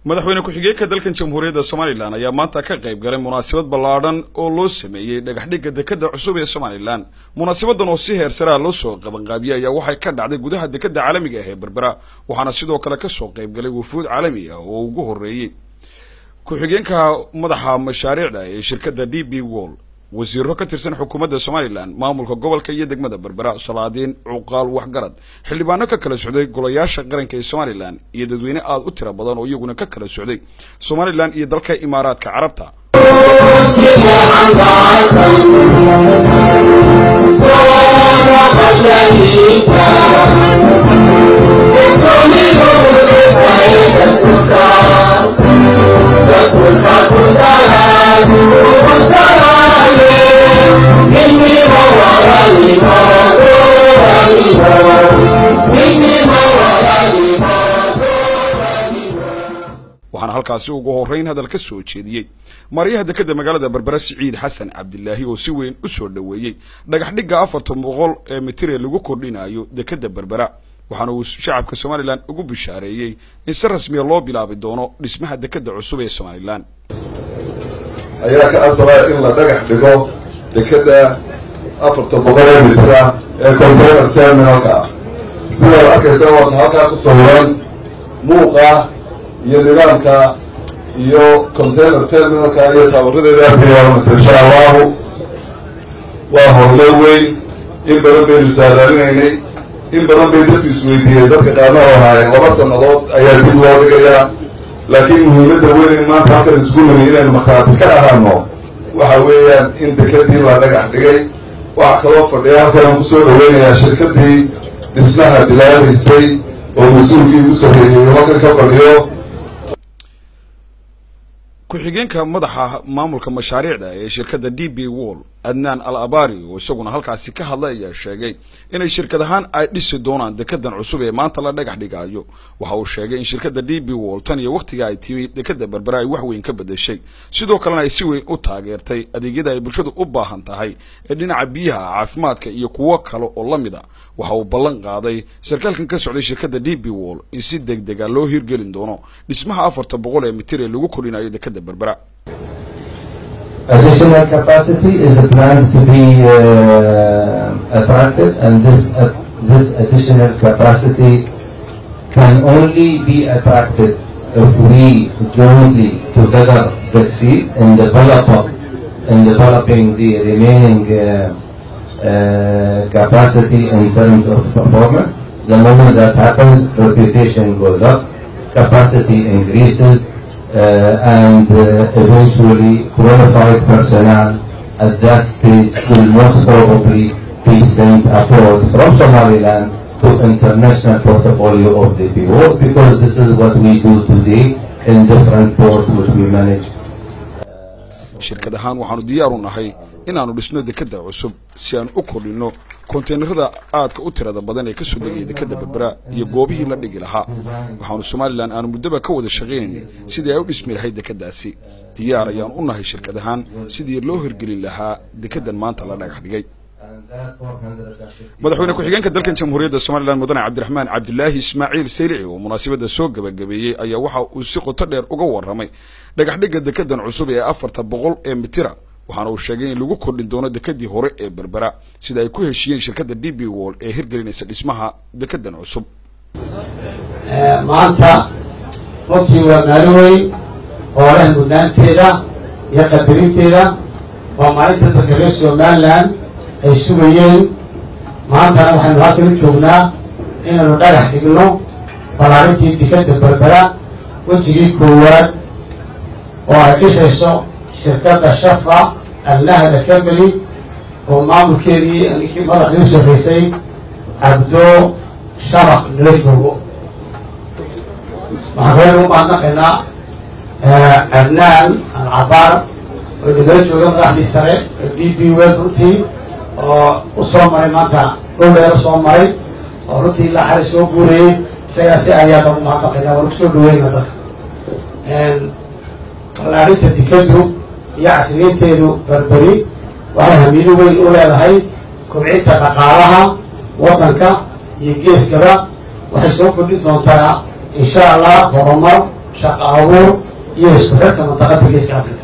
madaxweyne ku-xigeenka dalkan jamhuuriyadda somalilan ayaa maanta ka qayb galay munaasabad ballaadhan oo loo sameeyey dhagaxdhigga dekadda cusub ee somalilan munaasabadan oo si heer saraa loo soo qabanqaabiyey ayaa waxay ka dhacday gudaha dekadda caalamiga ah ee berbera waxaana sidoo kale kasoo qayb galay wufuud caalami ah oo ugu horreeyey ku-xigeenka madaxa mashaariicda ee shirkadda d b wall wasiiro ka tirsan xukuumadda somalilan maamulka gobolka iyo degmada berbera salaadiin cuqaal waxgarad xildhibaano ka kala socday golayaasha qaranka ee somalilan iyo dadweyne aada u tiro badan oo iyaguna ka kala socday somalilan iyo dalka imaaraadka carabta waxaana halkaasi ugu horreyn hadal ka soo jeediyey maryaha dekadda magaalada berbera siciid xasan cabdilaahi oo si weyn u soo dhoweeyey dhagax dhigga afartan boqol ee mitir ee lagu kordhinayo dekadda berbera waxaana uu shacabka somalilan ugu bishaareeyey in si rasmiya loo bilaabi doono dhismaha dekadda cusub ee somalilan ayaa ka asalaa in la dhagax dhigo dekadda afartan boqol ee mitira ee container terminalka ah sidaad arkaysa waata halkaa ku sawiran muuqa iyo nidaamka iyo container terminalka iyo taabaradeedaas yeelanaysa insha allahu waa horlo weyn in badan baynu saadaalinaynay in badan bay dadku isweydiiyeen dadka qaarna oo ahaayeen laba sannadood ayaa dib loo dhigayaa laakiin muhiimadda weyn in maanta halkan isku nimi inaynu markhaati ka ahaano waxa weeyaan in dekadii la dhagax dhigay waxaa kaloo fadhiya halkan aan kusoo dhaweynayaa shirkadii dhismaha bilaabaysay oo mas-uulkii ugu sarreeyey halkan ka fadhiyo ku-xigeenka madaxa maamulka mashaariicda ee shirkadda d b wall adnaan al abari oo isaguna halkaasi ka hadlay ayaa sheegay inay shirkad ahaan ay dhisi doonaan dekedan cusub ee maanta la dhagax dhigaayo waxa uu sheegay in shirkadda d b wall tan iyo wakhtiga ay timi dekadda berbera ay wax weyn ka bedeshay sidoo kalena ay si weyn u taageertay adeegyada ay bulshadu u baahan tahay ee dhinaca biyaha caafimaadka iyo kuwo kale oo la mid a waxa uu ballan qaaday sarkaalkan ka socday shirkadda d b wall in si deg dega loo hirgelin doono dhismaha afarta boqol ee mitir ee lagu korinayo dekadda berbera Additional capacity is planned to be uh, attracted, and this uh, this additional capacity can only be attracted if we jointly together succeed in develop in developing the remaining uh, uh, capacity in terms of performance. The moment that happens, reputation goes up, capacity increases, uh, and uh, eventually qualified personnel at that stage will most probably be sent abroad from Somaliland to international portfolio of the PO because this is what we do today in different ports which we manage. shirkad ahaan waxaanu diyaar u nahay inaanu dhisno dekadda cusub si aan u kordhinno konteynerada aadka u tirada badan ee kasoo degaya dekadda berbera iyo goobihii la dhigi lahaa waxaanu somalilan aanu muddoba ka wada shaqaynaynay sidii ay u dhismi lahayd dekaddaasi diyaar ayaan u nahay shirkad ahaan sidii loo hirgelin lahaa dekaddan maanta la dhagax dhigay madaxweyne ku-xigeenka dalkan jamhuuriyadda somalilan mudane cabdiraxmaan cabdilaahi ismaaciil saylici oo munaasabadda soo gabagabeeyey ayaa waxa uu si qoto dheer uga warramay dhagaxdhigga dekaddan cusub ee afarta boqol ee mitira waxaana uu sheegay in lagu kordhin doono dekadii hore ee berbera sida ay ku heshiiyeen shirkadda d b wall ee hirgelinaysa dhismaha dekaddan cusub maanta runtii waa maalin weyn oo leh mudnaanteeda iyo qadarinteeda waa maalinta dadka reer somalilan ay sugayeen maantana waxaynu halkan u joognaa inaynu dhagax dhigno ballaarintii dekadda berbera wejigii koowaad oo ay dhisayso shirkadda shafa alnahda company oo maamulkeedii ninkii madaxdii u sarreysay cabdo shabaq nala joogo waxaan kaleynu u mahadnaqaynaa adnaan alcabaar oo nagala jooga madaxdii sare oo d b wel runtii oo u soo maray maanta dhowleero soo maray oo runtii ilaa xalay soo guurayay isagaa si ayaa lagu mahadnaqaynaa waan kusoo dhaweyna dadka ballaarinta dekadu iyo casriyeynteedu berberi waxay hamiido weyn u leedahay kobcinta dhaqaalaha waddanka iyo geeskaba waxay soo kordhin doontaa insha allah horumar shaqo abuur iyo isku xirka mantaqada geeska africa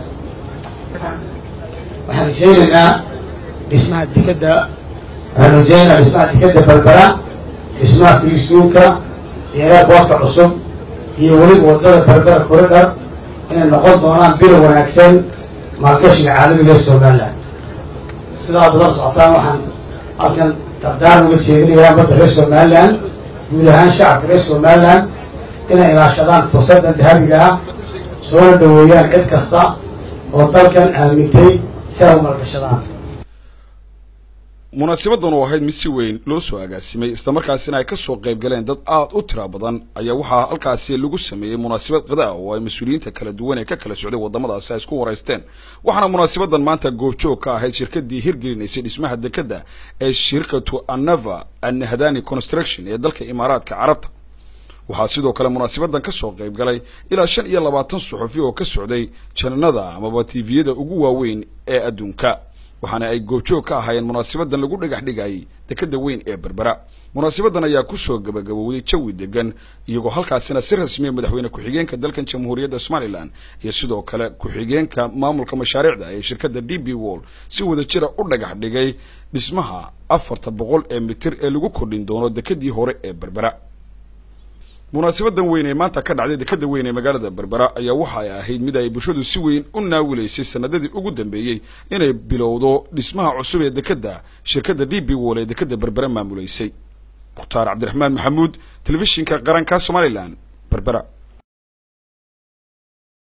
waxaan rajeynaynaa dhismaha dekeda waxaan rajeynaynaa dhismaha dekeda berbera dhismaha filisuunka deeraa boodka cusub iyo weliba wadada berbera corridor inay noqon doonaan bilo wanaagsan maalgashiga caalamiga ee somalilan sidaad ula socotaan waxaan halkan dardaar uga jeedinayaa badda reer somalilan guud ahaan shacabka reer somalilan inay ilaashadaan fursaddan dahabiga ah soona dhaweeyaan cid kasta oo dalkan aamintay si ay u maalgashadaan munaasabadan oo ahayd mid si weyn loo soo agaasimay islamarkaasina ay kasoo qayb galeen dad aada u tira badan ayaa waxaa halkaasi lagu sameeyey munaasabad qada oo ay mas-uuliyiinta kala duwan ee ka kala socday wadamadaasi ay isku waraysteen waxaana munaasabadan maanta goobjoog ka ahayd shirkadii hirgelinaysay dhismaha dekeda ee shirkatu anava annahdani construction ee dalka imaaraadka carabta waxaa sidoo kale munaasabadan kasoo qayb galay ilaa shan iyo labaatan suxufi oo ka socday jananada amaba tviyada ugu waaweyn ee adduunka waxaana ay goobjoog ka ahaayeen munaasabadan lagu dhagax dhigayay dekeda weyn ee berbera munaasabadan ayaa kusoo gabagabowday jawi degan iyagoo halkaasina si rasmiya madaxweyne ku-xigeenka dalkan jamhuuriyadda somalilan iyo sidoo kale ku-xigeenka maamulka mashaariicda ee shirkadda d b wall si wada jira u dhagax dhigay dhismaha afarta boqol ee mitir ee lagu kordhin doono dekedii hore ee berbera munaasabadan weyn ee maanta ka dhacday dekeda weyn ee magaalada berbera ayaa waxa ay ahayd mid ay bulshadu si weyn u naawilaysay sanadadii ugu dambeeyey inay bilowdo dhismaha cusub ee dekeda shirkadda d b wall ee dekeda berbera maamulaysay mukhtaar cabdiraxmaan maxamuud telefishinka qaranka somalilan berbera